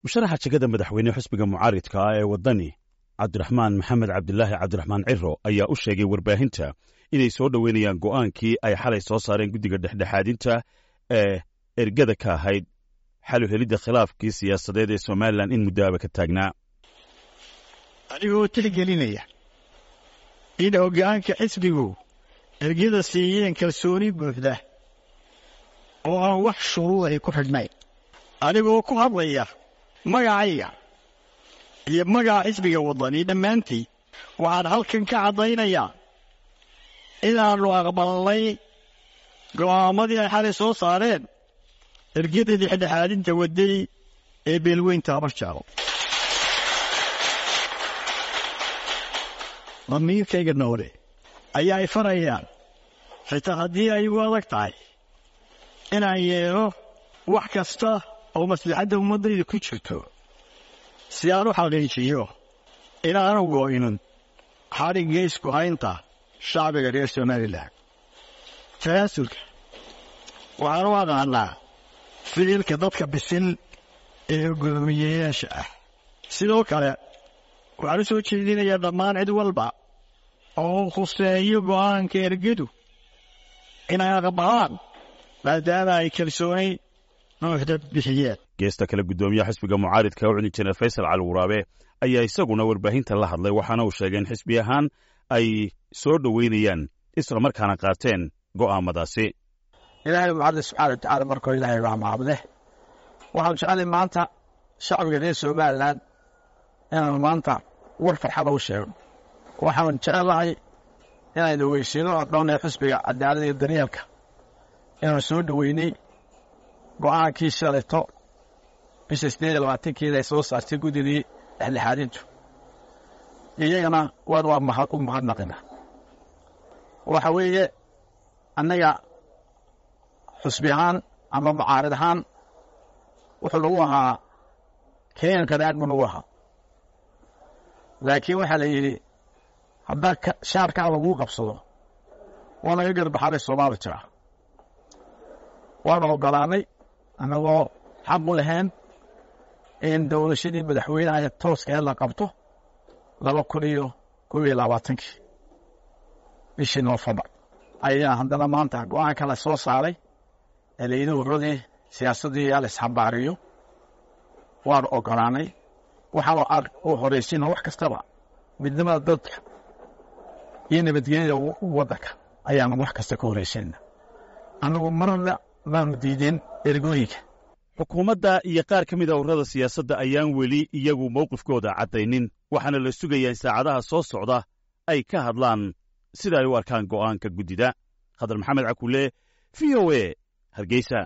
musharaxa jegada madaxweyne xusbiga mucaaridka ah ee waddani cabdiraxmaan maxamed cabdilaahi cabdiraxmaan ciro ayaa u sheegay warbaahinta inay soo dhoweynayaan go'aankii ay xalay soo saareen guddiga dhexdhexaadinta ee ergada ka ahayd xalu helidda khilaafkii siyaasadeed ee somalilan in muddoaba ka taagnaa anigoo tixgelinaya in hoggaanka xisbigu ergada siiyeen kalsooni buuxda oo aan wax shuruud ay ku xidhnayn anigoo ku hadlaya magacayga iyo magaca xisbiga waddani dhammaantii waxaan halkan ka caddaynayaa inaannu aqbalnay go'aamadii ay xalay soo saareen ergada dhexdhexaadinta waddani ee beelweynta habarjaalo damiirkayga noole ayaa ay farayaan xitaa haddii ay igu adag tahay inaan yeelo wax kasta oo maslaxadda ummaddayda ku jirto si aan u xaqiijiyo inaanu go'inin xadhigga isku haynta shacbiga reer somalilan tanaasulka waxaan u aqaanaa ficilka dadka bisil ee gudoomiyeyaasha ah sidoo kale waxaan u soo jeedinayaa dhammaan cid walba oo khuseeyo go'aanka ergadu inay aqbalaan maadaama ay kalsooni nuuxda bixiyeen geesta kale guddoomiyaha xisbiga mucaaridka u cuni jineer faysal cali waraabe ayaa isaguna warbaahinta la hadlay waxaana uu sheegay in xisbi ahaan ay soo dhoweynayaan isla markaana qaateen go'aamadaasi ilaahay macadle subxaana watacaala markoo ilaahay waa maamule waxaan jeclay maanta shacbiga reer somalilan inaanu maanta war farxada u sheegno waxaan jecelahay inaynu weysiino odhoonee xusbiga cadaalada iyo daryeelka inaanu soo dhoweynay go'aankii shalayto bisha siddeed iyo labaatankeeda ay soo saartay guddidii dhexdhexaadintu iyagana waan waa mahad u mahadnaqina waxa weeye annaga xusbi ahaan ama mucaarid ahaan wuxuu nagu ahaa kenyanka dhaadh buu nagu ahaa laakiin waxaa la yidhi haddaa shaarkaa laguu qabsado waa naga garbaxaray soomaali jira waanu ogolaanay annagoo xaq u lahayn in dowlashadii madaxweyneha tooskeed la qabto laba kun iyo kob iyo labaatankii bishii noofembar ayaa haddana maanta go'aanka la soo saaray ee layidhi wuxuudii siyaasaddii yaa la isxambaariyo waanu ogolaanay waxaanu u horaysiina wax kastaba midnimada dadka iyo nabadgelyada waddanka ayaanu wax kasta ka horaysiina annagu marna maanu diideen ergooyinka xukuumadda iyo qaar ka mida ururada siyaasadda ayaan weli iyagu mowqifkooda caddaynin waxaana la sugayaa in saacadaha soo socda ay ka hadlaan sida ay u arkaan go'aanka guddida khadar maxamed cakulle v o e hargeysa